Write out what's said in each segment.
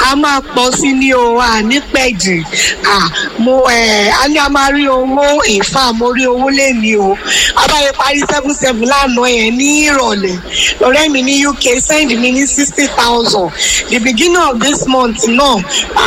a máa pọ̀ sí ní o à ní pẹ̀jì à mo ẹ̀ a ní a máa rí owó ìfà mo rí owó lẹ́ni o abáyé parí seven seven lánàá yẹn ní ìrọ̀lẹ́ lọ́rẹ́ mi ní uk send mi ní sixty thousand the beginning of this month náà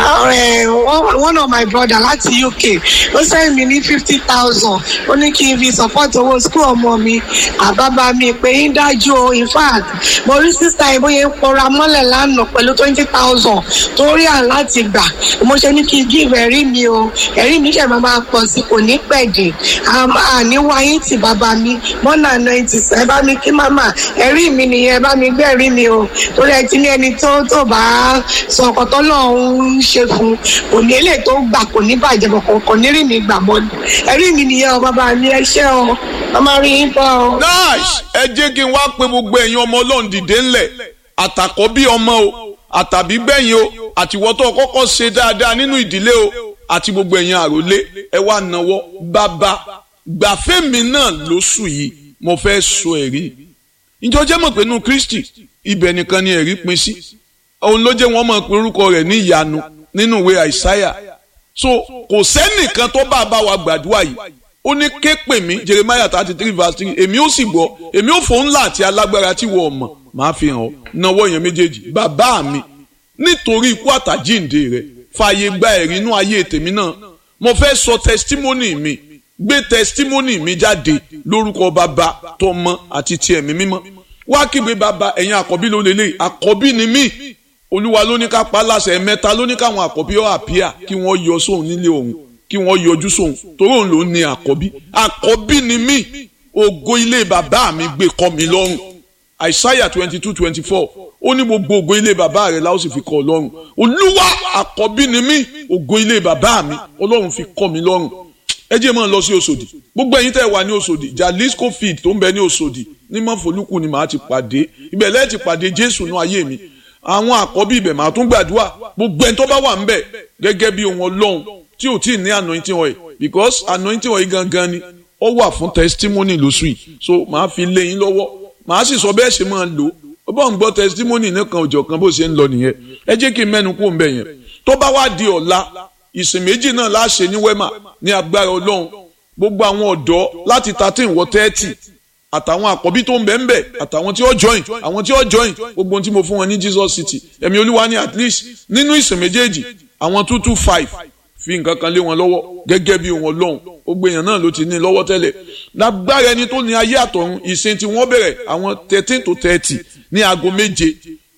uh, one of my brother láti uk ó send mi ní fifty thousand ó ní kí n fi support owó school ọmọ mi àbábá mi pé ń dájú o in fact mo rí sísá ìbóyè ń pọra mọ́lẹ̀ lánàá pẹ̀lú twenty thousand tó rí à láti gbà mo ṣe ní kí n give ẹ̀rí mi o ẹ̀rí mi ṣẹ̀ máa máa pọ̀ sí kò ní pẹ̀dé àní wáyé tì bàbá mi mọ́nà ninety ẹ bá mi kí màmá ẹ̀rí mi nìyẹn ẹ bá mi gbé ẹ̀rí mi o torí ẹ ti ní ẹni tó tó bá sọ ọkọ̀ tó lọ́ọ́ ń ṣe fún kò ní èlé tó gbà kò ní bàjẹ́ bọ̀ kò ní rí mi gbà mọ́ ẹ̀rí mi nìyẹn o bàbá mi ẹ ṣé o ọmọ rí yín bọ́ o. nice ẹ jẹ́ kí n wá pe gbogbo ẹ̀yin ọmọ ọlọ́run dìde ńlẹ̀ àtàkọ́ bí ọmọ o àtàbí gbẹ̀yìn o àtiwọ́tọ̀ kọ́kọ́ ṣe dáadáa nínú ìdílé o àti gbogbo ẹ̀yin àròlé ẹ wá náwó bàbá gbàfẹ́mi náà lóṣù yìí mo fẹ́ sọ ẹ̀rí ìjọ jẹ́ mọ̀ pé nínú Kristi ibẹ̀ nìkan ni ẹ̀rí pin sí òun ló jẹ́ wọ́n mọ̀ pé orúkọ rẹ̀ ní ìyanu nínú ìwé àìsáyà so kò sẹ́nìkan tó bá bá wa gbàdúrà yìí ó ní ké pè mí Jeremiah thirty three verse three èmi ó sì gbọ́ èmi ó fòun ńlá àti alágbára tí wọ́n mọ̀ máa fi hàn ọ́ náwó yẹn méjèèjì bàbá mi nítorí ikú àtàjíǹde rẹ̀ fààyè gba ẹ̀rí inú ayé tèmi náà mo fẹ́ sọ testimony mi gbé testimony mi jáde lórúkọ bàbá tọmọ àti ti ẹ̀mí mímọ́ wá kígbe bàbá ẹ̀yin àkọ́bí ló lélẹ̀ àkọ́bí ni mí olúwa ló ní ká pa láṣẹ mẹ́ta ló ní káwọn àkọ́bí ọ̀ àpíà kí wọ́n yọ sóun nílé òun kí wọ́n yọjú sóun torí òun ló ní àkọ́bí àkọ́bí ni mí ògo ilé bàbá mi gbé kọ́ mi lọ́rùn àìsáyà twenty two twenty four ó ní gbogbo ògo ilé bàbá rẹ̀ la ó sì fi kọ́ ọ lọ́rùn olúwa àkọ́bí ni mí ògo ilé bàbá mi ọlọ́run fi kọ́ mi lọ́rùn ẹ jẹ́ mọ́ ọ lọ sí Òṣòdì gbogbo ẹ̀yin tẹ́ wà ní Òṣòdì Jalisco field tó ń bẹ ní Òṣòdì ní mọ́fọ́lùkù ni màá ti pàdé ibẹ̀ lẹ́ẹ̀ ti pàdé Jésù ní ayé mi àwọn àkọ́bí ibẹ̀ màá tún gbàdúrà gbogbo ẹni tó bá wà ń bẹ̀ gẹ́gẹ́ bí ohun ọlọ́run tí ò tí ì ní anointing oil because anointing oil gangan ni ó wà fún testimony lóṣù yìí so màá fi lé yín lọ́wọ́ màá sì sọ bẹ́ẹ̀ ṣe máa lò ó bá ń gbọ́ testimony nìkan òjọ̀ kan bó ṣe ń lọ nìyẹn ẹ jẹ́ kí n mẹ́nu kó ń bẹ̀ yẹn tó bá wá di ọ̀la ìsìn méjì náà láṣẹ ní wema ní agbára ọlọ́run gbogbo àwọn ọ̀dọ́ láti thirteen wọ thirty àtàwọn àkọ́bí tó ń bẹ̀ ń bẹ̀ àtàwọn tí ó join àwọn tí ó join gbogbo ohun tí mo fún wọn ní Jesus City ẹ̀mí olúwa ní at least nínú ìsìn méjèèjì àwọn two two five fi nǹkan kan lé wọn lọ́wọ́ gẹ́gẹ́ bí wọn lọ́hùn gbogbo èèyàn náà ló ti ní lọ́wọ́ tẹ́lẹ̀ lágbára ẹni tó ní ayé àtọ̀run ìsìn tí wọ́n bẹ̀rẹ̀ àwọn thirteen to thirty ní aago méje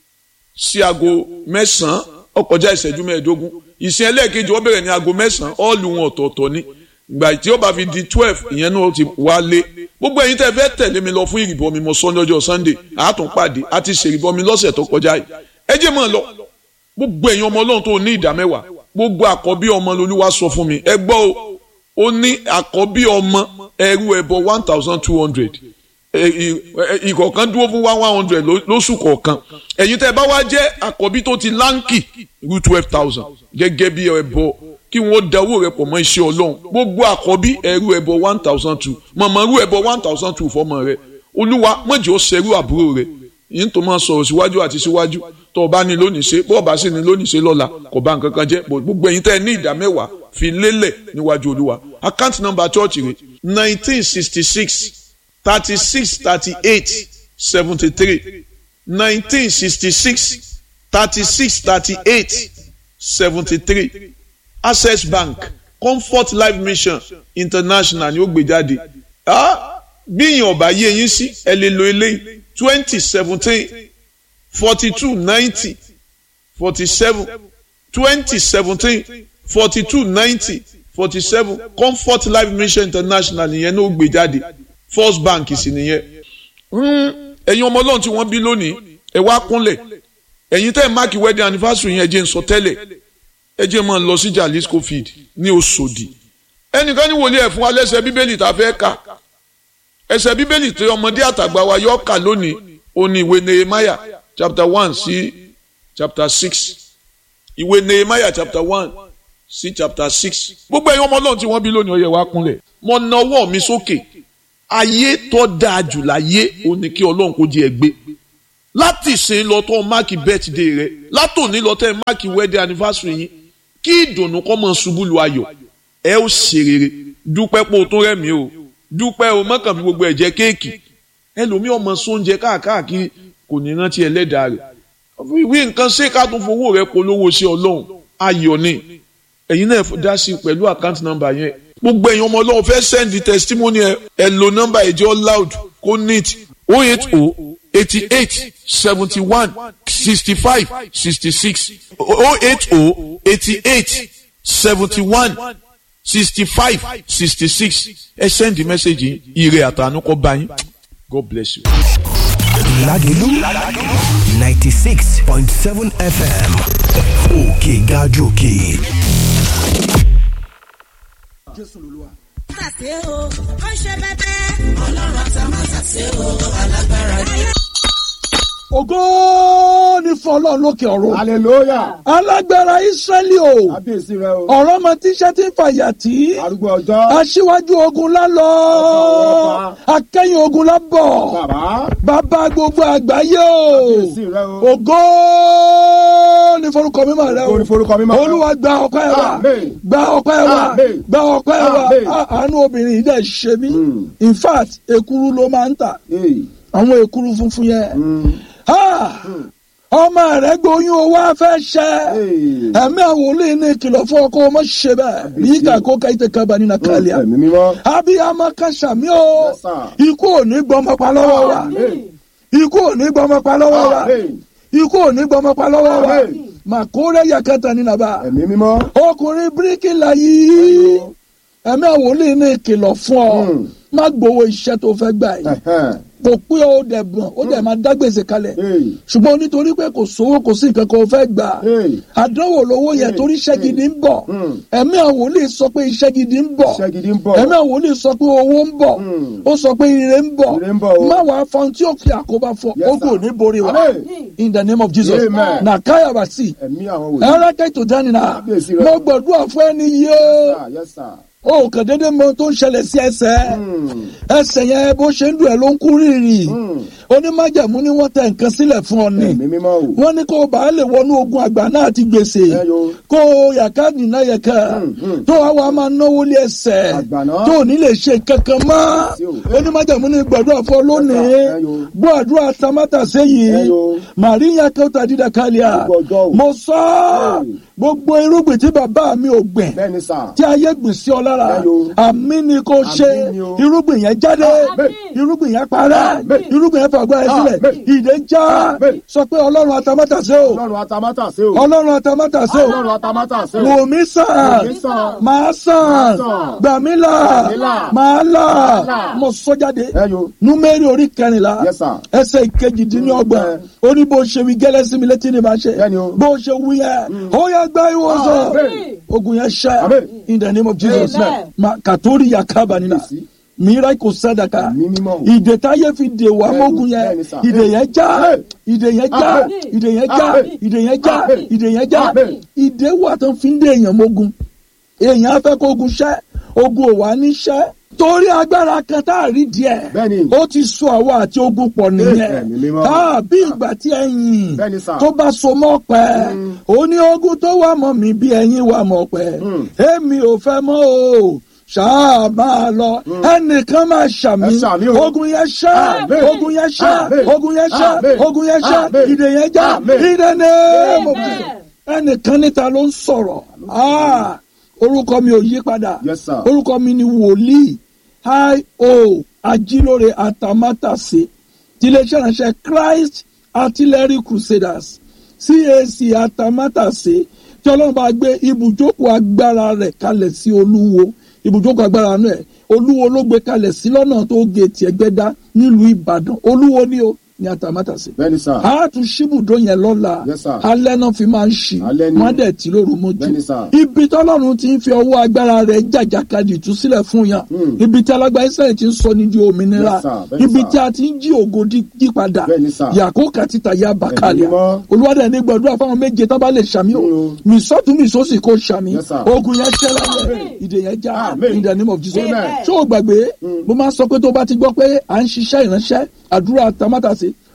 sí aago mẹ́sàn-án ó kọjá ìṣẹ́jú mẹ́ẹ̀ẹ́dógún ìsìn ẹlẹ́ẹ̀kejì wọ́n bẹ̀rẹ̀ ní aago mẹ́sàn-án ọ́ọ̀lù wọn ọ̀tọ̀ọ̀tọ̀ ni ìgbà tí ó bá fi di twelve ìyẹn náà ti wá lé gbogbo ẹ̀yin tẹ́ fẹ́ tẹ̀lé mi lọ fún ìrìbọmi mo sọ lọ́jọ́ sunday àátún pàdé àti ṣèrìbọmi lọ́sẹ̀ tó kọjá yìí ẹ jẹ́ mọ́ ọ lọ gbogbo ẹ̀yin ọmọ ọlọ́run tó ní ìdá mẹ́wàá gbogbo àkọ́bí ọmọ lolúwa sọ fún mi ẹ gbọ́ o ó ní àkọ́bí ọmọ ẹrú ẹbọ one thousand two hundred ìkọ̀ọ̀kan dúró fún one one hundred lóṣù kọ̀ọ̀kan ẹ̀yin tẹ́ bá wá jẹ́ àkọ́bí tó ti láǹkì rú twelve thousand gẹ́gẹ́ bí ẹbọ kí wọ́n da owó rẹ pọ̀ mọ́ iṣẹ́ ọlọ́run gbogbo àkọ́bí ẹrú ẹbọ one thousand two mọ̀mọ́ rú ẹbọ one thousand two fọmọ rẹ olúwa mọ̀jọ́ ṣerú àbúrò rẹ yìí tó máa sọ̀rọ̀ síwájú àti síwájú tó o bá ní lónìí ṣe bó o bá sì ní lónìí ṣe lọ́la kò bá nǹkan kan jẹ́ gbogbo ẹ̀yin tẹ́ ẹ ní ìdá mẹ́wàá fi lélẹ̀ níwájú olúwa account number church rẹ̀ nineteen sixty six thirty six thirty eight seventy three nineteen sixty six thirty six thirty eight seventy three access bank comfort life mission international ni ó gbé jáde bí ìyẹn ọba yé yín sí ẹ lè lo eléyìí twenty seventeen forty two ninety forty seven twenty seventeen forty two ninety forty seven comfort life mission international nìyẹn ló gbé jáde first bank sì nìyẹn ẹ̀yin ọmọ ọlọ́run tí wọ́n bí lónìí ẹ wá kúnlẹ̀ ẹ̀yin tẹ́ ẹ̀ máàkì wedding anniversary yẹn ẹ jẹ́ ń sọ tẹ́lẹ̀ ẹ jẹ́ máa lọ sí Jalisco field ní Òṣòdì ẹnìkan ní wòlíẹ̀ fún wa lẹ́sẹ̀ bíbélì tá a fẹ́ kà ẹsẹ̀ bíbélì tí ọmọdé àtàgbà wa yọ kà lónìí ó ní ìwé Nehemiah chapter one sí chapter six ìwé Nehemiah chapter one sí chapter six gbogbo ẹ̀yin ọmọ ọlọ́run tí wọ́n bí lónìí ó yẹ wá kúnlẹ̀ mo na ọwọ́ mi sókè ayé tó dáa jù láyé ó ní kí ọlọ́run kó jẹ́ ẹ gbé láti ṣe lọ tó máàkì birthday rẹ látòní lọ tẹ máàkì wedding anniversary yín kí ìdùnnú kọ́ mọ̀ ṣubú lu ayọ̀ ẹ ó ṣe rere dúpẹ́ pé o tó rẹ̀ mí o dúpẹ́ o mọ́kàn fi gbogbo ẹ̀ jẹ kéèkì ẹlòmíì ọmọ sóúnjẹ káàkiri kò ní rántí ẹlẹ́dàá rẹ̀ wí nǹkan ṣé ká tún fowó rẹ polówó sí ọlọ́run ayọ̀ ni ẹ̀yin náà dá sí pẹ̀lú account number yẹn gbogbo ẹ̀yin ọmọ ọlọ́run fẹ́ send testimony ẹ ẹ lo number ẹ̀jẹ̀ loud kó neat oh eight oh eighty eight seventy one sixty five sixty six oh eight oh eighty eight seventy one sixty five sixty six ẹ send the message yìí ire àtànú kọ́ bá yín God bless you. Lagelu 96.7 FM òkè gàjòkè. Jésù lolúwa. Tàṣé o, ó ṣe bẹ́bẹ́. Ọlọ́run àtàmásàṣé o, alágbára ni. Ògo ni fún Ọlọ́run lókè ọ̀run. hallelujah Alágbára Ísírẹ́lì o. kábíyèsí rẹ o Ọ̀rọ̀ ọmọ tíṣẹ́ tí ń fàyà tí. arúgbó ọjọ́ Aṣíwájú ogun lálọ́. Akẹ́yìn ogun lábọ̀. bàbá Bàbá gbogbo àgbáyé o. kábíyèsí rẹ o Ògo ni forúkọ mímọ́ rẹ o. Ògo ni forúkọ mímọ́ rẹ o. Olúwa gba ọpẹ́ wa. Àmín. Gba ọpẹ́ wa. Àmín. Gba ọpẹ́ wa. Àmín. Á- Àánú obìnrin yìí dẹ̀ ṣe mí. Mm. In fact, èkuru ló máa ń tà. Hey. Àwọn èkuru funfun yẹn. Mm. Ah! ọmọ rẹ gboyún owó afẹ́ ṣẹ́ Hey. ẹ̀mí àwọn olóyìn ní ìkìlọ̀ fún ọkọ ọmọ ṣe bẹ́ẹ̀ bí kàkó ka ìtẹ̀ kaba nínú kàlíà ẹ̀mí mímọ́ abiyamọ kàṣàmì o Yes, sir. ikú ò ní gbọmọ pa lọ́wọ́ wa Amen. ikú ò ní gbọmọ pa lọ́wọ́ wa Amen. ikú ò ní gbọmọ pa lọ́wọ́ wa Amen. màkúrẹ́ yakata ní nàbà ẹ̀mí mímọ́ ọkùnrin bíríkìlà yìí ẹ̀mí àwọn olóyìn ní ìkìlọ̀ fún ọ Mm. má gbowó iṣẹ́ tó fẹ́ gbà yìí Ẹ̀hẹ́n. kò pé ó dẹ̀ bọ̀n ó dẹ̀ máa dá gbèsè kalẹ̀ Hey. ṣùgbọ́n nítorí pé kò sówó kò sí nǹkan kan ó fẹ́ gbà Hey. àdánwò lówó yẹn Hey. torí iṣẹ́ gidi ń bọ̀ Mm. ẹ̀mí àwọn wòlíì sọ pé iṣẹ́ gidi ń bọ̀ iṣẹ́ gidi ń bọ̀ ẹ̀mí àwọn wòlíì sọ pé owó ń bọ̀ Mm. ó sọ pé ire ń bọ̀ Ire ń bọ̀ o. má wàá fọn tí ó fi àkóbá fọ Yes, ogun ò sir. ní borí wa Amen. in the name of Jesus Amen. na káyàbàsì ẹ̀mí àwọn wòlíì ẹ̀rẹ́kẹ́ tó dání na Kábíyèsí rẹ. mo gbọ̀dúrà fún ẹni yìí Yes, ó sir. Yes, sir. ó kàn déédéé mọ ohun tó ń ṣẹlẹ̀ sí ẹsẹ̀ Mm. ẹsẹ̀ yẹn bó ṣe ń dùn ẹ̀ ló ń kú rírì Mm. onímájàmú ni wọ́n tẹ nǹkan sílẹ̀ fún ọ ni ẹ̀mí mímọ́ o wọ́n ní kó o bá lè wọnú ogun àgbà náà ti gbèsè Ẹ yo. kó o yàká nìna yẹ̀ká Mm, mm. tó wàá wàá máa náwó lé ẹsẹ̀ Àgbà náà. tó ò ní lè ṣe kankan mọ́ Sí o. onímájàmú ní gbàdúrà fún ọ lónìí Ẹ yo. gbọ́ àdúrà tamátà Ẹ sẹ́yìn yo. màríyá kẹta dídà kálíà Gbogbo ọjọ́ o. mo sọ ọ́, Hey. gbogbo irúgbìn tí bàbá mi ò gbìn bẹ́ẹ̀ ni sà tí ayé gbìn sí ọ lára Ẹ yo. àmì ni kò ṣe ni o. irúgbìn yẹn jáde Àmín. irúgbìn yẹn parẹ́ Àmín. irúgbìn yẹn fàgbọ́ ẹ sílẹ̀ Àmín. ìdè já Àmín. sọ pé ọlọ́run atamátàsé o ọlọ́run atamátàsé o ọlọ́run atamátàsé o ọlọ́run atamátàsé o wò mí sàn Wò mí sàn. máa sàn sàn. gbà mí là mí là. máa là Máa là. mo sọ jáde Ẹ yo. númẹ́rì orí kẹrìnlá Yes, sir. ẹsẹ̀ ìkejìdínlọ́gbọ̀n Ẹ. ó ní bó ṣe wí gẹ́lẹ́ sí mi létí ni màá ṣe Bẹ́ẹ̀ni o. bó ṣe wí yẹn ó yẹ gbá ìwòsàn Àmín. ogun yẹn ṣẹ́ Àmín. in the name of Jesus Amen. ma kàtórí yakaba nínà Yes. mìíràn kò sádàkà Ẹ̀mí mímọ́ o. ìdè táyé fi dè wá Bẹ́ẹ̀ni, mógun yẹn bẹ́ẹ̀ni sà. ìdè yẹn já Àmín. ìdè yẹn já Àmín. ìdè yẹn já Àmín. ìdè yẹn já Àmín. ìdè yẹn já Àmín. ìdè wà tó fi ń dè èèyàn mógun èèyàn á fẹ́ kó ogun ṣẹ́ ogun ò wá ní ṣẹ́ torí agbára kan tá a rí díẹ̀ Bẹ́ẹ̀ni. ó ti so àwa àti ogun pọ̀ nìyẹn Ẹ̀mí mímọ́. Ah, bí ìgbà tí ẹyin Bẹ́ẹ̀ni sà. tó bá so mọ́ pẹ́ ó ní ogun tó wà mọ́ mi bí ẹyin wà mọ́ pẹ́ Mm. èmi ò fẹ́ mọ́ o ṣáà máa lọ ẹnìkan máa ṣàmì Ẹ ṣàmì o. ogun yẹn ṣá Àmín. ogun yẹn ṣá Àmín. ogun yẹn ṣá Àmín. ogun yẹn ṣá Àmín. ìdè yẹn já Àmín. ìdè ní mo Amen. fi ẹnìkan níta ló ń sọ̀rọ̀ Ah, orúkọ mi ò yí padà Yes, sir. orúkọ mi ni wòlíì io ajílóore atamátàsé tiléeṣẹ́ ìránṣẹ́ Christ Artillery Crusaders CAC atamátàsé tí ọlọ́run bá gbé ibùjókòó agbára rẹ̀ kalẹ̀ sí olúwo ibùjókòó agbára náà olúwo ló gbé kalẹ̀ sí lọ́nà tó géètì ẹgbẹ́dá nílùú ìbàdàn olúwo ni o ní atamátàsé bẹ́ẹ̀ ni sà a tún ṣíbùdó yẹn lọ́la Yes, sir. alẹ́ náà fi máa ń ṣí Alẹ́ ni. wọ́n dẹ̀ tí lóru mójú Bẹ́ẹ̀ ni, sir. ibi tọ́lọ́run ti ń fi ọwọ́ agbára rẹ̀ jàjàkadì tú sílẹ̀ fún yàn Hmm. ibi tí alágbá israẹli ti ń sọ ní di òmìnira Yes, sir. Bẹ́ẹ̀ ni, ibi sir. tí a ti ń jí ògo dí- dí padà Bẹ́ẹ̀ ni, sir. yàkó kàtìtà ya bàkàlẹ̀ Ẹ̀mí mímọ́. olùwádìí ẹni gbọdúrà fáwọn méje tó bá lè ṣàmì o Hmm. mìsọ́tún mìsọ́sì kò ṣàmì Yes, sir. ogun yẹn ṣẹ́ láyé ìdè yẹn já Amen. in the name of Jesus Amen. ṣé o gbàgbé mo máa ń sọ pé tó bá ti gbọ́ pé à ń ṣiṣẹ́ ìránṣẹ́ àdúrà tamátàsé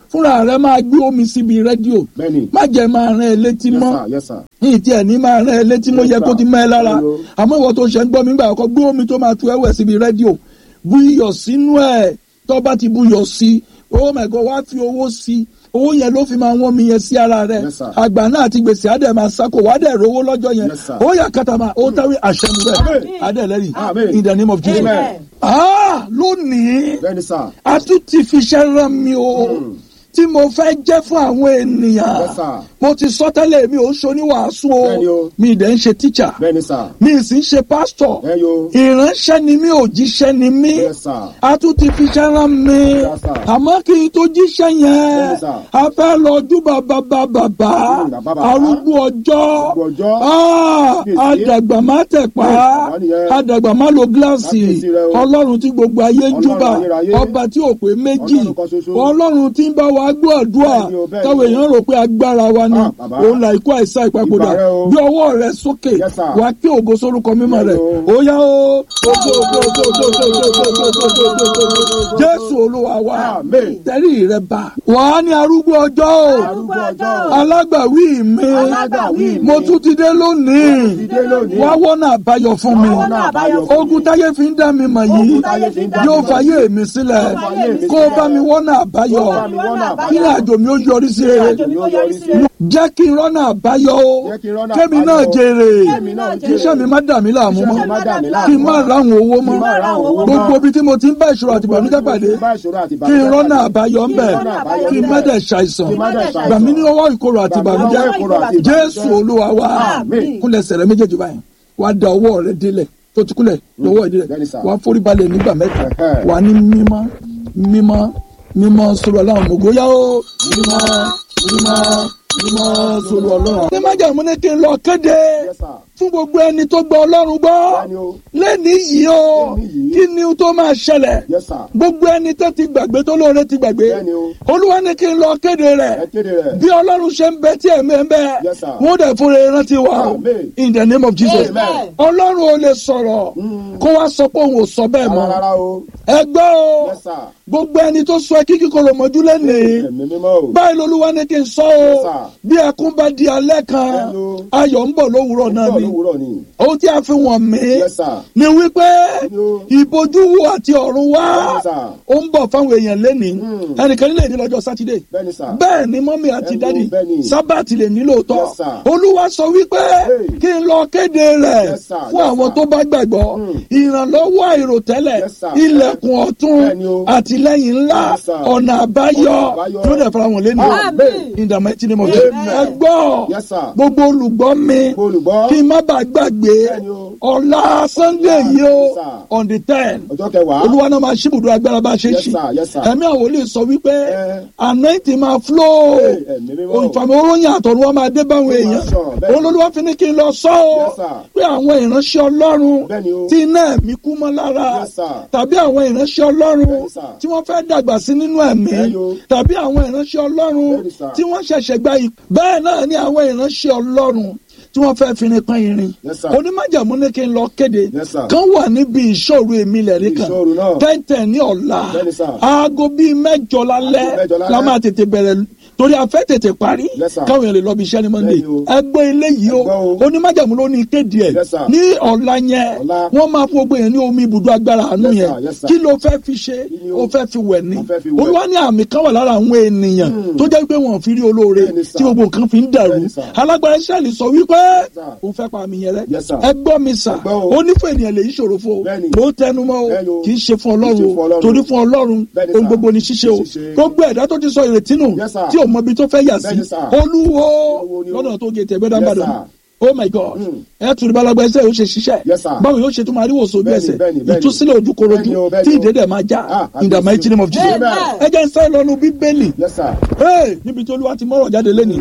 fúnra rẹ máa gbé omi síbi rédíò Bẹ́ẹ̀ni. má jẹ́ máa rán ẹ létí Yes, mọ́ sir. Yes, sir. yìí tí ẹ ní máa rán ẹ létí mo Yes, yẹ kó sir. ti mọ́ ẹ lára Hello. àmọ́ ìwọ tó ṣe ń gbọ́ mi gbà ọkọ gbé omi tó máa tu ẹwẹ̀ síbi rédíò bu iyọ̀ sínú ẹ̀ tó bá ti bu iyọ̀ sí oh my god wá fi owó sí owó yẹn ló fi máa wọ́n mi yẹn sí ara rẹ̀ Yes, sir. àgbà náà àti gbèsè àdẹ̀ máa sáko wà á dẹ̀ rówó lọ́jọ́ yẹn Yes, sir. ó yà kàtàmà ó táwé àṣẹmu rẹ̀ Amen. àdẹ̀ lẹ́rìí Amen. in the name of Jesus. Amen. Ah, lónìí Bẹ́ẹ̀ni sà. a tún ti fi iṣẹ́ rán mi o tí mo fẹ́ jẹ́ fún àwọn ènìyàn Yes, sir. mo ti sọ tẹ́lẹ̀ mi ò ń ṣoníwàásù Bẹ́ẹ̀ni o o. mi dẹ̀ ń ṣe tíṣà Bẹ́ẹ̀ni sà. mi sì ń ṣe pásítọ̀ Ẹ yo. ìránṣẹ́ ni mi ò jíṣẹ́ ni mí Yes, sir. a tún ti fi iṣẹ́ rán mi Yes, sir. àmọ́ kí n tó jíṣẹ́ yẹn Yes, sir. a fẹ́ lọ júbà bàbá bàbá Mm, bàbá bàbá. arúgbó ọjọ́ Arúgbó ọjọ́. Ah, Kábíyèsí. àdàgbà má tẹ̀pá bàbá nìyẹn. àdàgbà má lo gíláàsì Kábíyèsí rẹ o. ọlọ́run tí gbogbo ayé ń Ọlọ́run júbà ayérayé. ọba tí ò pé méjì Ọlọ́run kan ṣoṣo. ọlọ́run tí ń bá wa gbọ́ àdúrà Bẹ́ẹ̀ni o, bẹ́ẹ̀ni táwọn o. èèyàn rò pé agbára wa ni Ah, bàbá. òun là ikú àìsàn ìpapòdà Ìbà rẹ o. bí ọwọ́ rẹ sókè Yes, sir. wàá kí ògo sórúkọ mímọ́ rẹ Bẹ́ẹ̀ni ó yá o ògo ògo ògo ògo ògo ògo ògo ògo ògo ògo ògo ògo jésù olúwa wa Amen. tẹ́rì rẹ bá wàá ní arúgbó ọjọ́ o Arúgbó ọjọ́. alágbàwí mi Alágbàwí mi. mo tún ti dé lónìí ti dé lónìí. wá wọ́nà àbáyọ fún mi Wá wọ́nà àbáyọ fún mi. ogun táyé fi ń dá mi mọ̀ yìí Ogun táyé fi ń dá mi yóò mọ̀ fàyè mi sílẹ̀ Yóò fàyè mi kó o sílẹ̀. bá mi wọ́nà àbáyọ Kó o bá mi wọ́nà àbáyọ. kí ni àjò mi ó yọrí sí rere Kí ni àjò mi ó yọrí sí rere. jẹ́ kí n rọ́nà àbáyọ o Jẹ́ kí n rọ́nà kémi àbáyọ. náà jèrè Kémi náà kí iṣẹ́ mi má dà mí láàmú Iṣẹ́ mọ́ mi má dà mí láàmú kí n má mọ́. ráhùn owó Kí n má mọ́ ráhùn owó mọ́. gbogbo ibi tí mo ti ń bá ìṣòro àti ìbànújẹ́ pàdé Bá ìṣòro àti kí n ìbànújẹ́ rọ́nà pàdé. àbáyọ ń bẹ̀ Kí n rọ́nà àbáyọ kí n ń má bẹ̀. dẹ̀ ṣàìsàn Kí n má dẹ̀ ṣàìsàn. gbà mí ní ọwọ́ ìkorò àti Gbà mí ní ìbànújẹ́ ọwọ́ ìkorò àti ìbànújẹ́. jésù olúwa wa Àmín. kúnlẹ̀ sẹ̀rẹ̀ méjèèjì báyìí wàá da ọwọ́ rẹ délẹ̀ tó ti kúnlẹ̀ lọ́wọ́ ẹ̀ délẹ̀ Bẹ́ẹ̀ni sà. wàá forí balẹ̀ nígbà mẹ́ta Ẹ̀hẹ́. wàá ní mímọ́ mímọ́ mímọ́ sọ̀rọ̀ aláwọ̀ mọ̀góyá o mímọ́ mímọ́ mímọ́ sọ̀rọ̀ ọlọ́run. ní májàmú ní kí n lọ kéde Yes, sir. fún gbogbo ẹni tó gbọ́ ọlọ́run gbọ́ Bẹ́ẹ̀ni o. lẹ́ni yìí o Lẹ́ni yìí. kí ni tó máa ṣẹlẹ̀ Yes, sir. gbogbo ẹni tó ti gbàgbé tó lóore ti gbàgbé Bẹ́ẹ̀ni o. olúwa ní kí n lọ kéde rẹ̀ Ẹ kéde rẹ̀. bí ọlọ́run ṣe ń bẹ tí ẹ̀mí ẹ̀ ń bẹ Yes, sir. wọ́n dẹ̀ fúnra ẹ̀ rántí wa o Amen. in the name of Jesus Amen. ọlọ́run ò lè sọ̀rọ̀ kó wá sọ pé òun ò sọ bẹ́ẹ̀ mọ́ Rárá o. ẹ gbọ́ o Yes, sir. gbogbo ẹni tó sọ ẹkí kíkorò mọ́jú lẹ́nìí Ẹ̀mí mímọ́ o. báyìí lolúwa ní kí n sọ o Yes, sir. bí ẹkún bá di alẹ́ kan Hello. ayọ̀ ń bọ̀ lówùúrọ̀ náà Bọ́ọ̀lù ni òwúrọ̀ ni. ohun tí a fi wọ̀n mí Yes, sir. ni wípé Hello. ìbojúwo àti ọ̀run wá Yes, sir. ó ń bọ̀ fáwọn èèyàn lẹ́nìí Mm. ẹnìkan nílẹ̀ èdè lọ́jọ́ sátidé Bẹ́ẹ̀ni sà. bẹ́ẹ̀ ni mọ́mí àti Hello, dádì bẹ́ẹ̀ ni. sábàtì lè nílò tọ́ Yes, sir. olúwa sọ wípé Hey. kí n lọ kéde rẹ̀ Yes, sir. fún Yes, àwọn sir. tó bá gbàgbọ́ Mm. ìrànlọ́wọ́ àìròtẹ́lẹ̀ Yes, sir. ilẹ̀kùn ọ̀tún Bẹ́ẹ̀ ni o. àtìlẹ́yìn ńlá Yes, sir. ọ̀nà àbáyọ Ọ̀nà àbáyọ. tó dẹ̀ fara wọn lẹ́nu Amen. in the mighty name of Jesus Amen. ẹ gbọ́ Yes, sir. gbogbo olùgbọ́ mi Olùgbọ́. kí n má bàa gbàgbé Bẹ́ẹ̀ ni o. ọ̀la sunday yìí o Yes, sir. on the ten Ọjọ́ kẹwàá. olúwa náà máa ṣíbùdó agbára bá a ṣe Yes, ṣí sir. Yes, sir. ẹ̀mí àwọn olè sọ wípé Eh. anointing máa flow Hey, ẹ̀mí mímọ́. ìfàmì oróyìn àtọ̀run wa máa dé báwọn Ó máa èèyàn sọ̀rọ̀, bẹ́ẹ̀ ni. olólùwà fi ní kí n lọ sọ ọ́ Yes, sir. pé àwọn ìránṣẹ́ ọlọ́run Bẹ́ẹ̀ ni o. tí iná ẹ̀mí kú mọ́ lára Yes, sir. tàbí àwọn ìránṣẹ́ ọlọ́run Bẹ́ẹ̀ ni, sir. tí wọ́n fẹ́ dàgbà sí nínú ẹ̀mí Bẹ́ẹ̀ ni o. tàbí àwọn ìránṣẹ́ ọlọ́run Bẹ́ẹ̀ ni, sir. tí wọ́n ṣẹ̀ṣẹ̀ gba ìpè bẹ́ẹ̀ náà ni àwọn ìránṣẹ́ ọlọ́run tí wọ́n fẹ́ fini pọ́n irin Yes, sir. onímọ̀jàmú ní kí n lọ kéde Yes, sir. kan wà níbi ìṣòro èmi lẹ́rìí kan Ìṣòro náà. tẹ́ntẹ́n ní ọ̀la Bẹ́ẹ̀ ni, sir. aago bíi mẹ́jọ lálẹ́ Aago mẹ́jọ lálẹ́. la máa tètè bẹ̀rẹ̀ torí a fẹ́ tètè parí Yes, sir. káwọn èèyàn lè lọ bí iṣẹ́ ní monday Bẹ́ẹ̀ ni o. ẹgbẹ́ eléyìí o Ẹgbẹ́ o. onímọ̀jàmú ló ní kéde ẹ̀ Yes, sir. ní ọ̀la yẹn Ọ̀la. wọ́n máa fún gbogbo yẹn ní omi ibùdó agbára àánú Yes, yẹn sir. Yes, sir. kí ló fẹ́ fi ṣe Kí ni o o? fẹ́ fi wẹ̀ ni O fẹ́ fi wẹ̀. olúwa ní àmì kan wà lára àwọn ènìyàn tó jẹ́ pé wọ́n fi rí olóore Bẹ́ẹ̀ ni, sir. tí gbogbo nǹkan fi ń dàrú Bẹ́ẹ̀ ni, sir. alágbára israẹli sọ wípé sir. òun fẹ́ pa àmì yẹn rẹ Yes, sir. ẹ gbọ́ mi sà Ẹ gbọ́ o. ó ní fún ènìyàn lè yí ṣòro fún o Bẹ́ẹ̀ ni. mo ń tẹnu mọ́ o Bẹ́ẹ̀ ni o. kì í ṣe fún Kì í ọlọ́run ṣe fún o Ọlọ́run. torí fún ọlọ́run Bẹ́ẹ̀ ni, ohun sir. gbogbo ni ṣíṣe o Ṣíṣe. gbogbo ẹ̀dá tó ti sọ ìrètí nù Yes, sir. tí ò mọ ibi tó fẹ́ yà sí Bẹ́ẹ̀ ni, sir. olúwo Olúwo ni o. lọ́dọ̀ tó gé tẹ̀gbẹ́ Yes, dábàdàn sir. oh my god Mm. ẹ tún balagba ẹsẹ yóò ṣe ṣiṣẹ́ Yes, sir. báwo yóò ṣe tún máa rí wòsàn ojú Bẹ́ẹ̀ni, ẹsẹ̀ bẹ́ẹ̀ni, bẹ́ẹ̀ni. ìtúsílẹ̀ ojúkorojú Bẹ́ẹ̀ni o, bẹ́ẹ̀ni tí o. ìdédé máa já Ah, in the àbísí. mighty name of Jesus Amen. ẹ jẹ́ ń sáré lọ́nu bíbélì Yes, sir. Hey, níbi tí olúwa ti mọ́rọ̀ jáde lẹ́nu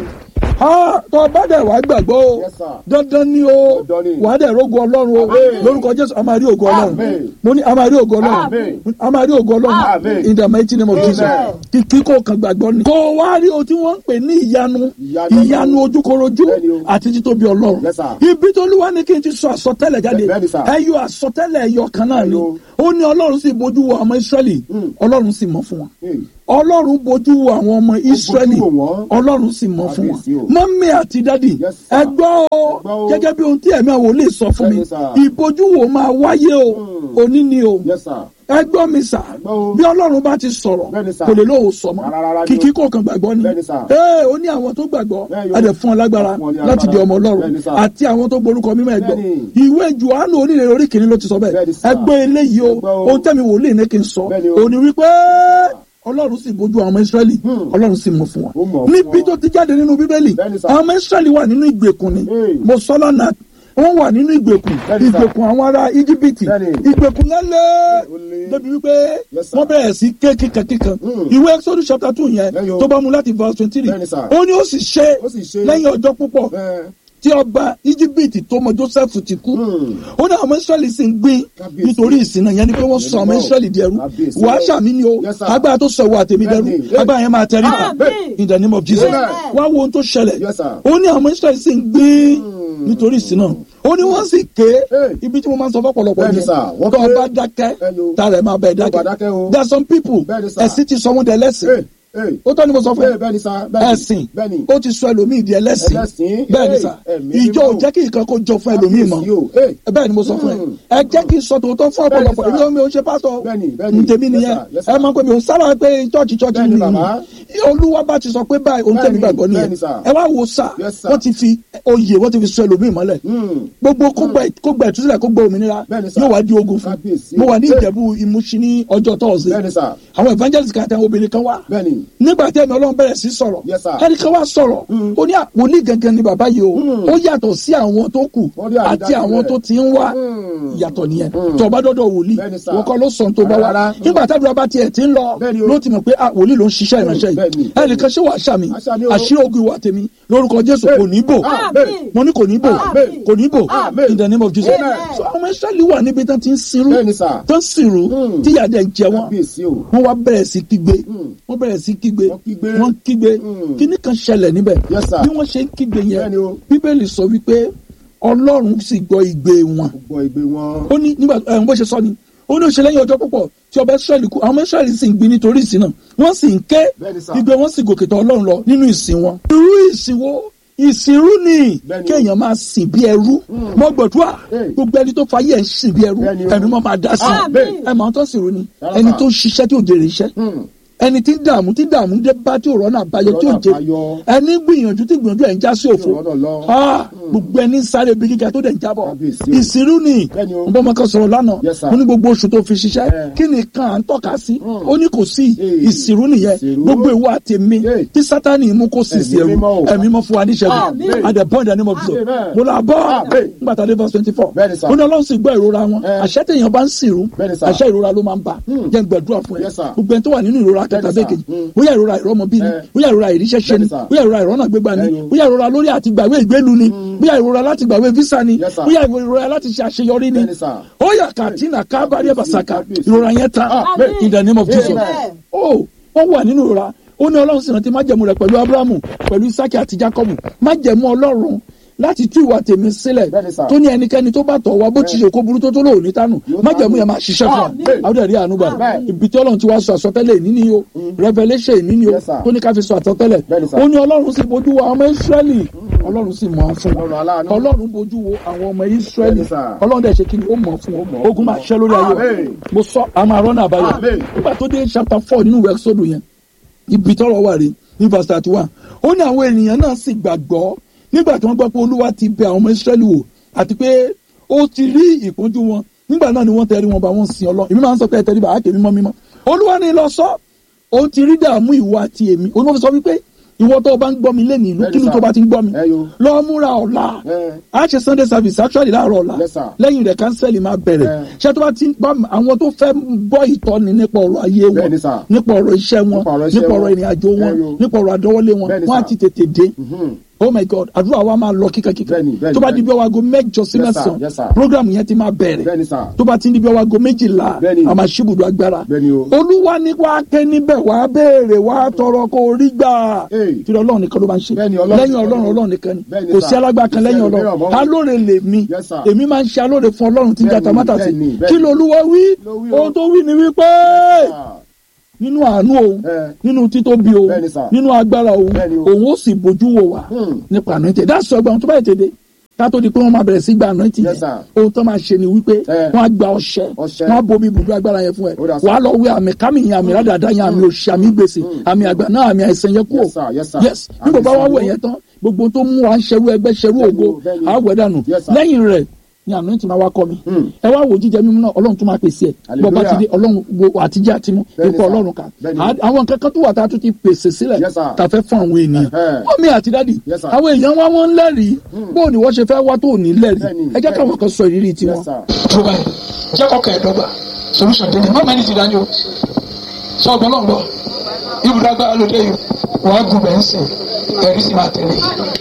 tó o bá dẹ̀ wá gbàgbọ́ o Yes, sir. dandan ni o Dandan ni. wà á dẹ̀ rógo ọlọ́run o Amen. lórúkọ jésù a máa rí ògo ọlọ́run Amen. mo ní a máa rí ògo ọlọ́run Amen. a máa rí ògo ọlọ́run Amen. in the mighty name of Amen. Jesus kìkì kò kàn gbàgbọ́ ni. kò wá rí o tí wọ́n ń pè ní ìyanu Ìyanu. ìyanu ojúkorojú Bẹ́ẹ̀ni o. àti títóbi ọlọ́run Yes, sir. ibi tó olúwa ní kí n ti sọ àsọtẹ́lẹ̀ jáde Bẹ́ẹ̀ni, sir. ẹyọ àsọtẹ́lẹ̀ ẹyọ kan náà ni Ẹyọ. ó ní ọlọ́run sì bójú wo ọmọ israẹli ọlọ́run sì mọ̀ fún wọn Hey. ọlọ́run bojú wo àwọn ọmọ israẹli wò wọ́n. ọlọ́run sì mọ̀ fún Kábíyèsí o. wọn mọ́mí àti dádì Yes, sir. ẹ gbọ́ o Ẹ gbọ́ o. gẹ́gẹ́ bí ohun tí ẹ̀mí àwọn olè sọ fún mi Bẹ́ẹ̀ni, sir. ìbojúwò máa wáyé o Hmm. òní ni o yes sir. ẹ gbọ́ mi sà gbọ́ o. bí ọlọ́run bá ti sọ̀rọ̀ Bẹ́ẹ̀ni, sir. kò lè lóhùn sọ mọ́ Rárá, rárá ni kìkì o. kò kàn gbàgbọ́ ni Bẹ́ẹ̀ni, sir. ee ó ní àwọn tó gbàgbọ́ Bẹ́ẹ̀ yo. a dẹ̀ fún ọ lágbára Fún ọ ní láti di agbára. ọmọ ọlọ́run Bẹ́ẹ̀ni, sir. àti àwọn tó gborúkọ mímọ́ ẹ gbọ́ Bẹ́ẹ̀ni. ìwé Jòhánù onílẹ̀ orí kìíní ló ti sọ bẹ́ẹ̀ Bẹ́ẹ̀ni, sir. ẹ gbọ́ eléyìí o Gbọ́ o. ohun tẹ́mi wòlíì ní kí n sọ Bẹ́ẹ̀ni o. òní wípé ọlọ́run sì bójú àwọn ọmọ Ísírẹ́lì Hmm. ọlọ́run sì mú fún Ó wọn mọ̀ fún níbi wọn. tó ti jáde nínú bíbélì Bẹ́ẹ̀ni, sir. àwọn ọmọ Ísírẹ́lì wà nínú ìgbèkùn ni Hey. mo sọ lọ́nà wọ́n wà nínú ìgbèkùn Bẹ́ẹ̀ni, sir. ìgbèkùn àwọn ará íjíbítì Bẹ́ẹ̀ni. ìgbèkùn yẹn lé Ó lé. débi wípé Yes, sir. wọ́n bẹ̀rẹ̀ sí ké kíkan kíkan Hmm. ìwé Exodus chapter two yẹn Bẹ́ẹ̀ni o. tó bá mu láti verse twenty three Bẹ́ẹ̀ni, sir. ó ní ó sì ṣe Ó sì ṣe. lẹ́yìn ọjọ́ púpọ̀ Ẹ, tí ọba íjíbítì tó mọ Joseph ti kú Hmm. ó ní àwọn ọmọ Ísírẹ́lì sì ń gbìn Kábíyèsí. nítorí ìsìn yẹn ni pé wọ́n sọ àwọn Mímọ́. Ísírẹ́lì di ẹrú Kábíyèsí. wàá ṣàmì ni o Yes, sir. agbára tó sọ ìwà àtẹ̀mí dẹrú Bẹ́ẹ̀ni. agbára yẹn máa tẹrí ba Àmín. in the name of Jesus Amen. wá wo ohun tó ṣẹlẹ̀ Yes, sir. ó ní àwọn ọmọ Ísírẹ́lì sì ń gbìn nítorí ìsìn náà ó ní wọ́n sì ké Hey. ibi tí mo máa ń sọ fọ́pọ̀lọpọ̀ Bẹ́ẹ̀ni, yẹn sir. Wọ́n tó ké. ọba dákẹ́ Hello. tààrà ẹ̀ máa bẹ̀ Tó bá dákẹ́ o. there are some people Bẹ́ẹ̀ni, sir. ẹ̀sìn ti sọ wọ́n dẹ̀ lẹ́sìn Hey, hey. ó tọ́ ni mo sọ fún ẹ Bẹ́ẹ̀ bẹ́ẹ̀ni sá. bẹ́ẹ̀ni. ẹ̀sìn Bẹ́ẹ̀ni. ó ti sọ ẹlòmíì di ẹlẹ́sìn Ẹlẹ́sìn. bẹ́ẹ̀ ni Hey, sà ẹ̀mí ìjọ ò mímọ́. jẹ́ kí nǹkan kó jọ fún ẹlòmíì mọ́ Kábíyèsí o. Hey. bẹ́ẹ̀ ni mo sọ fún ẹ Hmm. ẹ jẹ́ kí n sọ tòótọ́ fún Bẹ́ẹ̀ ni, ọ̀pọ̀lọpọ̀ sir. èmi ò mi ò ṣe pásítọ̀ Bẹ́ẹ̀ni, bẹ́ẹ̀ni. ntẹ̀mí Yes, nìyẹn sir. Yes, ẹ sir. máa ń pè mí ò sábà pé chọ́ọ̀chì chọ́ọ̀chì Bẹ́ẹ̀ni, mi bàbá. olúwa bá ti sọ pé báyìí ohun tẹ̀mí Bẹ́ẹ̀ni, gbàgbọ́ nìyẹn bẹ́ẹ̀ni, sir. ẹ wá wo sà Yes, sir. wọ́n ti fi oyè wọ́n ti fi sọ ẹlòmíì mọ́lẹ̀ Hmm. gbogbo kó gbẹ kó gbẹ ìtúsílẹ̀ kó gbẹ òmìnira Bẹ́ẹ̀ni, sir. yóò wá di ogun fún Kábíyèsí. mo wà ní Hey. ìjẹ̀bú ìmúṣí ní ọjọ́ tọ́ọ̀sì Bẹ́ẹ̀ni sá. àwọn evangelist kan àti àwọn obìnrin kan wá Bẹ́ẹ̀ni. nígbà tí ẹ̀mí ọlọ́run bẹ̀rẹ̀ sí sọ̀rọ̀ Yes, sir. ẹnìkan wá sọ̀rọ̀ ó ní àpòlí gangan ni bàbá yìí o Mm. ó yàtọ̀ sí àwọn tó kù Wọ́n rí àti àrídájú àwọn rẹ̀. tó ti ń wá Mm. yàtọ̀ nìyẹn Mm. tó bá dọ́dọ̀ wòlíì Bẹ́ẹ̀ni, sir. wọ́n kọ́ ló sọ̀n tó bá wá Rárá. nígbà tábìlì bá tiẹ̀ ti ń lọ Bẹ́ẹ̀ni o. ló ti mọ̀ pé ah, wòlíì ló ń ṣiṣẹ́ ìránṣẹ́ Bẹ́ẹ̀ni. yìí ẹnìkan ṣé wàá ṣàmì Àṣàmì o. àṣírí ogun ìwà tèmi lórúkọ Jésù kò ní bò Àmín. mo ní kò ní bò Àmín. kò ní bò Àmín. in the name of Jesus Amen. so àwọn ọmọ Ísírẹ́lì wà níbi tán ti ń sinrú Bẹ́ẹ̀ni sá. tán sìnrú Mm. tíyà dẹ̀ ń jẹ wọ́n Kábíyèsí o. wọ́n wá bẹ̀rẹ̀ sí kígbe Mm. wọ́n bẹ̀rẹ̀ sí kígbe Wọ́n kígbe. wọ́n kígbe Mm. kíní kan ṣẹlẹ̀ níbẹ̀ Yes, sir. bí wọ́n ṣe ń kígbe yẹn Bẹ́ẹ̀ni o. bíbélì sọ wípé ọlọ́run sì gbọ́ igbe wọn Gbọ́ ìgbé wọn. ó ní nígbà ẹ̀ bó ṣe sọ ni ó ní ó ṣe lẹ́yìn ọjọ́ púpọ̀ tí ọba Ísírẹ́lì kú àwọn ọmọ Ísírẹ́lì sì ń gbin nítorí ìsìn náà wọ́n sì ń ké Bẹ́ẹ̀ni, sir. igbe wọn sì gòkè tọ̀ ọlọ́run lọ nínú ìsìn wọn. irú ìsìn wo ìsìnrú ni Bẹ́ẹ̀ni o. kéèyàn máa sìn bí ẹrú mọ gbọdúrà Hey. gbogbo ẹni tó fayé ẹ̀ ń sìn bí ẹrú Bẹ́ẹ̀ni o. ẹni mọ́ máa dá sí Àmín. ẹ máa tó sìnrú ni Rárá, ẹni sir. tó ń ṣiṣẹ́ tí ò jèrè iṣẹ́ Hmm. ẹni tí ń dààmú tí dààmú dé bá tí ò rọ́nà àbáyọ tí ò Rọ́nà jẹ àbáyọ. ẹni gbìyànjú tí gbìyànjú ẹ̀ ń já sí òfo Tí ò rọ́nà lọ. Ah, gbogbo ẹni sáré bí gíga tó dẹ̀ ń jábọ̀ Kábíyèsí o. ìsìnrú ni Bẹ́ẹ̀ni o. n bọ́ ọmọ kan sọ̀rọ̀ lánàá Yes, sir. mo ní gbogbo oṣù tó fi ṣiṣẹ́ Eh. kí ni kan à ń tọ́ka sí Hmm. ó ní kò sí Eh. ìsìnrú nìyẹn Ìsìnrú. gbogbo ìwà àtẹ̀mí Eh. tí sátani mú kó sì sí Ẹ̀mí ẹrù mímọ́ o. ẹ̀mí mọ́ fún wa níṣẹ́gun Àmín. at the point that name of Jesus Amen. mo là bọ́ Àmín. nígbà tá a dé verse twenty four Bẹ́ẹ̀ni, sir. ó ní ọlọ́run sì gbọ́ ìrora wọn Eh. àṣẹ tèèyàn bá ń sìnrú Bẹ́ẹ̀ni, sir. àṣẹ ìrora ló máa ń bá Hmm. jẹ́ n gbàdúrà fún ẹ Yes, sir. gbogbo ẹni tó wà nínú ìrora kẹta Bẹ́ẹ̀ni, bẹ́ẹ̀ sir. kejì Hmm. bóyá ìrora ìrọmọbí ni Eh. bóyá ìrora ìríṣẹ́ ṣe ni Bẹ́ẹ̀ni, sir. bóyá ìrora ìrọ́nà gbégbá ni Bẹ́ẹ̀ni o. bóyá ìrora lórí àti gbàwé ìgbélu ni bóyá ìrora láti gbàwé visa ni Yes, sir. bóyá ìrora láti ṣe àṣeyọrí ni Bẹ́ẹ̀ni, sir. ó yà kàtínà kábàárẹ̀ bàṣàkà Kábíyèsí. ìrora yẹn tán Amen. in the name of Jesus Amen. ó wọ́n wà nínú ìrora ó ní ọlọ́run sì rántí májẹ̀mú rẹ̀ pẹ̀lú abrahamu pẹ̀lú isaki àti jacob májẹ̀mú ọlọ́run láti tú ìwà tèmi sílẹ̀ Bẹ́ẹ̀ni, sir. tó ní ẹnikẹ́ni tó bá tọ̀ wá bó ti ṣe kó burú tó tó lóò ní tánù Yóò májẹ̀mú tánù. yẹn máa ṣiṣẹ́ fún wa Amen. àwọn ẹ̀rí àánú gbà Amen. ibi tí ọlọ́run ti wá sọ àsọtẹ́lẹ̀ ìní ni o revelation ìní ni o Yes, sir. tó ní ká fi sọ àsọtẹ́lẹ̀ Bẹ́ẹ̀ni, sir. ó ní ọlọ́run sì bójú wo àwọn ọmọ israẹli ọlọ́run sì mọ̀ ọ́ fún Ọlọ́run wa aláàánú. ọlọ́run bójú wo àwọn ọmọ israẹli Bẹ́ẹ̀ni, sir. ọlọ́run dẹ̀ ṣe kí ni ó mọ̀ fún mọ̀ wa ogun máa ṣẹ́ lórí ayé wa Amen. mo sọ àmọ́ àrọ́nà àbáyọ Amen. nígbà tó dé chapter four nínú ìwé Ẹ́kísódù yẹn ibi tọ́rọ̀ wà rí ní verse thirty one ó ní àwọn ènìyàn náà sì gbàgbọ́ nígbà tí wọ́n gbọ́ pé olúwa ti bẹ àwọn ọmọ Ísírẹ́lì wò àti pé ó ti rí ìpọ́njú wọn nígbà náà ni wọ́n tẹrí wọn bá wọn sin Ọlọ́run èmi máa ń sọ pé ẹ tẹrí bá àáké mímọ́ mímọ́ olúwa ni lọ sọ ó ti rí dààmú ìwọ àti èmi olúwa fi sọ wípé ìwọ tó o bá ń gbọ́ mi lẹ́nu ìlú Bẹ́ẹ̀ni, kí ló sir. tó bá ti ń gbọ́ mi Ẹ yo. lọ múra ọ̀la Eh. a ṣe sunday service actually láàárọ̀ ọ̀la Yes, sir. lẹ́yìn rẹ̀ kánsẹ́lì máa bẹ̀rẹ̀ Eh. ṣé tó bá ti ń bá àwọn tó fẹ́ gbọ́ ìtọ́ni nípa ọ̀rọ̀ ayé wọn Bẹ́ẹ̀ni, sir. nípa ọ̀rọ̀ iṣẹ́ wọn Nípa ọ̀rọ̀ iṣẹ́ nípa ọ̀rọ̀ wọn. ìrìn àjò wọn Eh, yo. nípa ọ̀rọ̀ àdọ́wọ́lé wọn Bẹ́ẹ̀ni, wọ́n á sir. ti tètè dé Mhm. oh my god àdúrà wa máa lọ kíkankíkan Bẹ́ẹ̀ni, bẹ́ẹ̀ni, tó bá di bẹ́ẹ̀ni. bí ọwọ́ aago mẹ́jọ sí Yes, sir. mẹ́sàn-án Yes, sir. program yẹn ti máa bẹ̀rẹ̀ Bẹ́ẹ̀ni, sir. tó bá ti di bí ọwọ́ aago méjìlá Bẹ́ẹ̀ni. a máa ṣíbùdó agbára Bẹ́ẹ̀ni o. olúwa ní wàá ké níbẹ̀ wàá béèrè wàá tọrọ kó o rí gbà Hey. kí ọlọ́run nìkan ló máa ń ṣe Bẹ́ẹ̀ni, Ọlọ́run lẹ́yìn nìkan ọlọ́run ni. ọlọ́run nìkan ni Bẹ́ẹ̀ni, kò sir. sí alágbára kan Kò sí lẹ́yìn ẹlòmíràn ọlọ́run mọ́. alóore lè mi Yes, sir. èmi máa ń ṣe alóore fún ọlọ́run tí ń jà Bẹ́ẹ̀ni, tamátà sí bẹ́ẹ̀ni, bẹ́ẹ̀ni. kí lolúwa wí Ló wí o. ohun tó wí ni wípé Ah. nínú àánú òun Eh. nínú títóbi òun Bẹ́ẹ̀ni sà. nínú agbára òun Bẹ́ẹ̀ni o. òun ó sì bójú wò wá Hmm. nípa anointing that's why ọgbà tó bá yẹ tèdè ká tó di pé wọ́n máa bẹ̀rẹ̀ sí gba anointing Yes, yẹn sir. ohun tó máa ṣe ni wípé Eh. wọ́n á gba ọṣẹ Ọṣẹ. wọ́n á bomi ibùdó agbára yẹn fún ẹ Ó dà, sir. wàá lọ wí àmì kámi yẹn àmì rádàdà yẹn àmì òṣì àmì gbèsè àmì àgbà náà àmì àìsàn yẹn kúrò Yes, sir. Yes, sir. yes bí bàbá wa Àmì wẹ̀ yẹn tán gbogbo tó mú wa ń ṣerú ẹgbẹ́ ṣerú Bẹ́ẹ̀ni ògo o, bẹ́ẹ̀ni o. àwẹ̀ dànù Yes, sir. lẹ́yìn rẹ̀ ni anointing máa wá kọ́ mi Hmm. ẹ wá wò jíjẹ mímú náà ọlọ́run tún máa pèsè ẹ̀ Hallelujah. bọ́ba ti dé ọlọ́run wo àtijọ́ àtimú Bẹ́ẹ̀ni, ipò sir. ọlọ́run kan Bẹ́ẹ̀ni. À- àwọn kankan tó wà tá a tún ti pèsè sílẹ̀ Yes, sir. tá a fẹ́ fún àwọn ènìyàn Ẹ̀hẹ́. mọ́mí àti dádì Yes, sir. àwọn èèyàn wá wọ́n ń lẹ́rìí bó o ní wọ́n ṣe fẹ́ wá tó ò ní lẹ́rìí Bẹ́ẹ̀ni, ẹ jẹ́ káwọn bẹ́ẹ̀ni. kan sọ ìrírí tiwọn. Yes, sir. tó báyìí jẹ́ kọ́kọ́ ẹ̀dọ́gba solution dé ní mọ́ mẹ́ni ti dání o sọ ọgbọ́n náà gbọ́ ibùdó agbára ló dé yìí wàá gùn bẹ́ẹ̀ ń sìn ẹ̀rí sì máa tẹ̀lé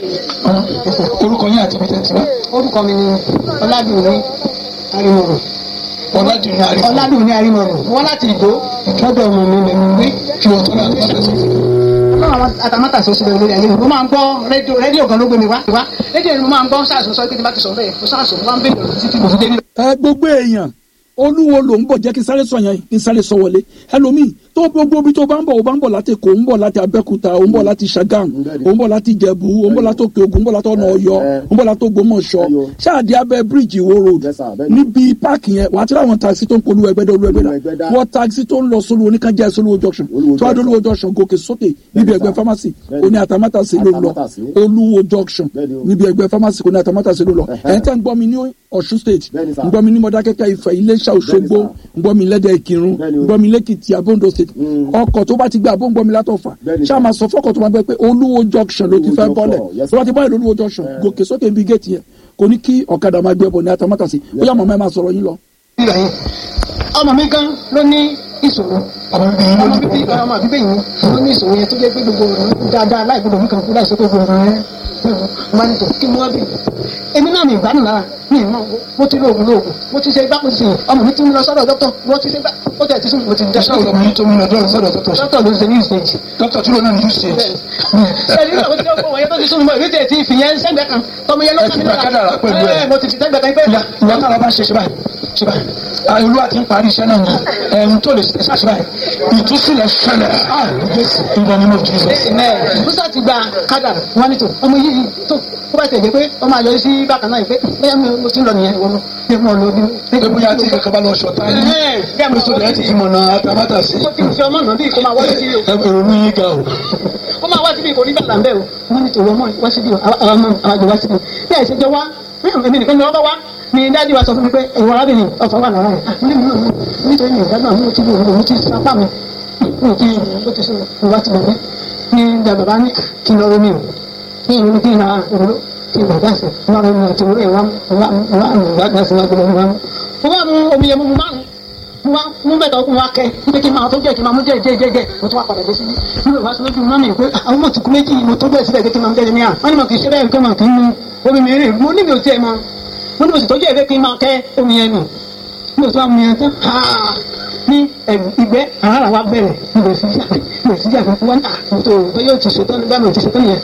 orúkọ yín àti bíjẹ́ tiwa orúkọ mi ni ọládùnní arimoro ọ̀làdùnní àrífọ́ ọládùnní arimoro wọn láti ìdó lọ́dọ̀ ọmọ mi lẹ́nu gbé kí wọ́n tó náà tó tẹ̀sí. ọlọ́run àwọn àtàmátà sọ síbẹ̀ lórí ayé mi mo máa ń gbọ́ rédíò rédíò gan ló gbé mi wá wá rédíò ni mo máa ń gbọ́ sáàsùn sọ pé tí bá ti sọ bẹ́ẹ̀ mo sáàsùn mo máa ń bèèrè lọ títí mo fi dé nílẹ̀. ẹ gbogbo èèyàn olúwo ló ń bọ̀ jẹ́ kí sáré sọ yẹn kí sáré sọ wọlé ẹlòmíì tó gbogbo bí tó bá ń bọ̀ ó bá ń bọ̀ láti èkó ó ń bọ̀ láti abẹ́kúta ó ń bọ̀ láti sagam ó ń bọ̀ láti ìjẹ̀bú ó ń bọ̀ láti òkè ògùn ó ń bọ̀ láti ọ̀nà ọ̀yọ́ ó ń bọ̀ láti ògbómọ̀ṣọ́ Ẹyọ. ṣáàdì abẹ́ bíríìjì ìwó road Yes, sir, bẹ́ẹ̀ni. níbi páàkì yẹn wà á ti ráwọn taxi tó ń polú ẹgbẹ́dá olú ẹgbẹ́dá Ẹgbẹ́dá. wọ́n taxi tó ń lọ sólú oníkanjá sólúwo junction Olúwo tó wá dé junction. olúwo junction gòkè sókè níbi sir. ẹgbẹ́ pharmacy Bẹ́ẹ̀ni. oní àtàmátàsí ló lọ Àtàmátàsé. olúwo junction Bẹ́ẹ̀ni o. níbi ẹgbẹ́ pharmacy oní àtàmátàsí ló lọ Ẹ̀hẹ́. ẹ̀ ń tẹ́ ń gbọ́ mi ní ọ̀ṣun state Bẹ́ẹ̀ni, sir. ń gbọ́ mi ní mọ̀dákẹ́kẹ́ ìfẹ́ iléṣà òṣogbo Bẹ́ẹ̀ni, ń gbọ́ mi lẹ́dẹ̀ ìkírun Bẹ́ẹ̀ni o. ń gbọ́ mi lẹ́kìtì abóńdó state Mm. ọkọ̀ tó bá ti gbé abó ń gbọ́ mi látọ̀fà Bẹ́ẹ̀ni, ṣáà sir. máa sọ fọ́kọ̀ tó máa gbẹ pé olúwo junction ló ti Olúwo fẹ́ junction, bọ́lẹ̀ yes, tó bá ti bọ́lẹ̀ lólúwo junction gòkè sókè ibi géètì yẹn kò ní kí ọ̀kadà máa gbé ẹbọ ní atamátàsí bóyá màmá ẹ máa sọ̀rọ̀ yín lọ. nígbà yẹn ọmọ mi gan ló ní ìṣòro ọmọ bíbí yín ló ọmọ ti bíbí ọmọ bíbí yìí ló ní ìṣòro yẹn tó jẹ́ pé gbogbo ọ̀rọ̀ dáadáa láì gbọdọ̀ mú kan kú láì sọ pé gbogbo ọ̀rọ̀ yẹn máa ń tò kí mo wá bí èmi náà mi ìgbádùn lára mi ìmọ̀ mo ti lóògùn lóògùn mo ti ṣe gbá mo ti ṣe ọmọ mi ti ń lọ sọ́dọ̀ dókítà mo ti ṣe gbá ó tẹ̀ ti sún mo ti dá ṣé ọ̀rọ̀ mi tó mú lọ dọ́rọ̀ sọ́dọ̀ dọ́tọ̀ dókítà ló ń ṣe ní ìsèjì dọ́tọ̀ tí ló náà ní usage ẹni náà mo ti lọ́kọ̀ wọ̀nyẹn tó ti sún mi mọ́ èmi tẹ̀ ti fìyẹn sẹ́gbẹ̀ẹ́ kan tọmọ yẹn ló Ẹ ti gba kádàrá pẹ̀lú ẹ̀. ẹ mo ti fi sẹ́gbẹ̀ẹ́ kan pé ìyá ìyá tára bá ṣe ṣe báyìí ṣe báyìí Ah, olúwa ti ń parí iṣẹ́ náà ni ẹ̀hún tó lè ṣe ṣe báyìí ìtúsílẹ̀ ṣẹlẹ̀ ah jésù ìgbà nínú jesus. Amen. Musa ti gba kádàrá wọn ní tò ọmọ yìí tó kó bá tẹ̀lé pé ọmọ àyọ sí bákan náà yìí pé bẹ́ẹ̀ mi mo ti ń lọ nìyẹn ìwọ ló ní mo lọ bí. pé bóyá tí kankan bá lọ ṣọ̀tá yín Bẹ́ẹ̀ mo kristu rẹ̀ ti ìmọ̀nà àtàmátà sí mo ti fi ọmọ náà bí kò máa wá sí o èrò ní yín ga o. kó máa wá síbi kò ní gbàgbà bẹ́ẹ̀ o wọ́n ní tòun ọmọ wá síbi o àwọn ọmọ àwọn àjọ wá síbi bí àìsè jọ wá èmi nìkan ni wọ́n bá wá ni dájú wa sọ fún mi pé ìwọ arábìnrin ọ̀fọ̀ wà lára rẹ̀ níbi náà nítorí mi ìgbàgbọ́ mi ò ti lò ó ti sapá mi mi ò kí ó ti sọ̀rọ̀ ìwà ti bẹ̀rẹ̀ ní ìjà bàbá ní kí n lọ rí mi o ní ìlú kí n ra òróró kí n gbàgbà sí wọn rẹ mi àti òróró ìwà ìwà ìwà ìgbàgbà sí wọn gbọdọ̀ wọn. mo bá mu omi yẹn mo mu márùn mo wá mú bẹ́ẹ̀ tọkùn wa kẹ́ pé kí n máa tó jẹ́ kí n máa mú jẹ́ jẹ́ jẹ́ jẹ́ mo tún wá padà dé síbi mo lè wá sí lójú mọ́mì pé àwọn ọmọ tìkú méjì mo tó bẹ́ẹ̀ síbẹ̀ pé kí n máa jẹ́ ní à wọ́n ní mo kì í ṣe bẹ́ẹ̀ pé mo kì í mu omi mi rè mo ní mi ò tiẹ̀ mọ mo ní mo sì tọ́jú ẹ̀ pé kí n máa kẹ́ omi yẹn nù mo tún wá mu yẹn tán haa ní ẹ̀rù ìgbẹ́ àrà wa bẹ̀rẹ̀ mo lè sí mo lè sí jà fún wọn à mo tó o yóò ti ṣetán nígbà mi ò ti ṣetán yẹn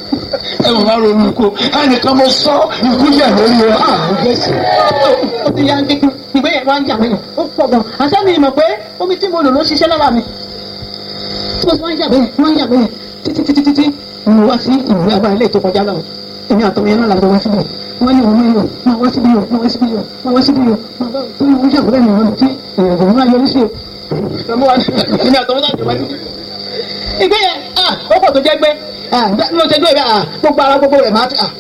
ẹ wọ́n máa ronú kó ẹnìkan mo sọ ikú yẹ̀ lórí rẹ̀ ah jésù. ó ti yá ń dínkù ìgbẹ́ yẹn wá ń jà mí ó pọ̀ gan àṣẹ mi mọ̀ pé omi tí mo lò ló ṣiṣẹ́ lára mi tí mo ti wá ń jà bẹ́yẹn wọ́n ń jà bẹ́yẹn títí títí títí mo wá sí ìwé àbá ilé tó kọjá lọ́wọ́ èmi àtọmọ yẹn náà làwọn wá síbẹ̀ wọ́n ní òun yóò máa wá síbí yóò máa wá síbí yóò máa wá síbí yóò máa wá tó ń jà bẹ́ẹ̀ ni wọ́n ti ìrìnàjò máa yọrí sí o. èmi àtọmọ náà jọ wá síbí. ìgbẹ́ yẹn ah ó pọ̀ tó jẹ́ gbẹ́ ah bí mo ṣe dúró yẹn ah gbogbo ara gbogbo rẹ̀ máa ti ah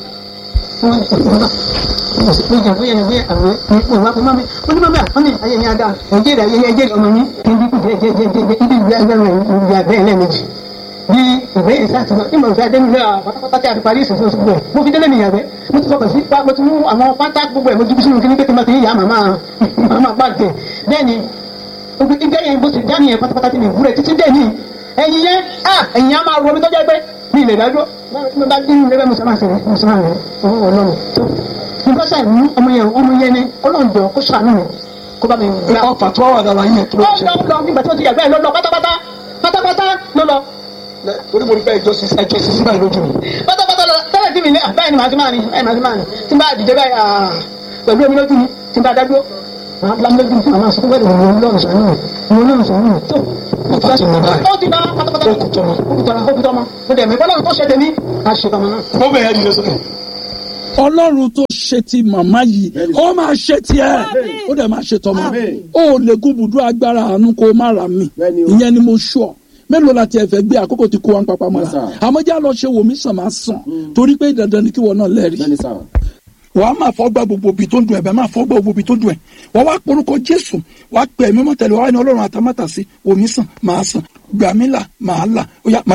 bí ìwé ìsáàtúnṣe tí mo fi adé nílé pátápátá tí a fi parí ìṣòṣò gbogbo ẹ̀ mo fi délé mi yàgbẹ́ mo ti fọkàn sí pa mo ti mú àwọn pátá gbogbo ẹ̀ mo dúdú sínú kíní pé kí n máa ti yá màmá màmá gbàgbé bẹ́ẹ̀ ni ìgbẹ́ yẹn bó ti dá nìyẹn pátápátá tí mi wúrẹ̀ títí dé ní ẹ̀yìn yẹn ah ẹ̀yìn yẹn á máa ro omi tó jẹ́ pé mi lè dájú mo bá dín ilé bẹ́ẹ̀ mo sọ máa ṣe mo sọ máa rẹ̀ owó ọlọ́run tó mo bá ṣàì mú ọmọ yẹn ọmọ yẹn ni ọlọ́run jọ kó ṣàánú mi kó bá mi gbà. ọfà tó wà lára yín tó ó ṣe. lọ lọ nígbà tí wọ́n ti yàgbẹ́ ẹ̀ lọ lọ pátápátá pátápátá ló lọ torí mo rí bẹ́ẹ̀ jọ sí ẹjọ́ sí síbẹ̀ lójú mi. pátápátá lọ tẹ́lẹ̀ tí mi lé báyìí ni màá ti máa rìn báyìí màá ti máa rìn tí n bá dìde báyìí ah, pẹ̀lú omi lójú mi tí n bá dájú lámúlẹ́gbẹ̀ẹ́ fún àwọn àṣọ wẹ́ẹ̀dì òun lọ́rùn sọ̀rọ̀ náà òun lọ́rùn sọ̀rọ̀ náà tó ó ti mọ báyìí. ó ti bá pátápátá Ó kù tọ́mọ. ó kù tọ́mọ ó kù tọ́mọ mo dẹ̀ mí bọ́lá tó ṣe tèmi àṣetọ́mọ náà. ó bẹ̀rẹ̀ ìdílé sókè. ọlọ́run tó ṣe ti màmá yìí ó máa ṣe tiẹ̀ ó dẹ̀ máa ṣe tọmọ ó lè gún bùdó agbára àánú kó má ra mi Bẹ́ẹ̀ni o. ìyẹn ni mo sọ mélòó la tiẹ̀ fẹ́ gbé àkókò tí kó wa ń papá Yes, mọ́ra sir. àmọ́ já lọ ṣe wòmí sàn máa sàn torí pé dandan ni kí wọn náà lẹ́rìí bẹ́ẹ̀ni sá. wàá máa fọgbà gbogbo ibi tó ń dùn ẹ̀ bẹ́ẹ̀ máa fọgbà gbogbo ibi tó dùn ẹ̀ wàá wá porúkọ jésù wàá pè mí mọ́tẹ́lẹ̀ wàá ní ọlọ́run àtàmátàsí wòmí sàn máa sàn gbàmílà máa là ó yá máa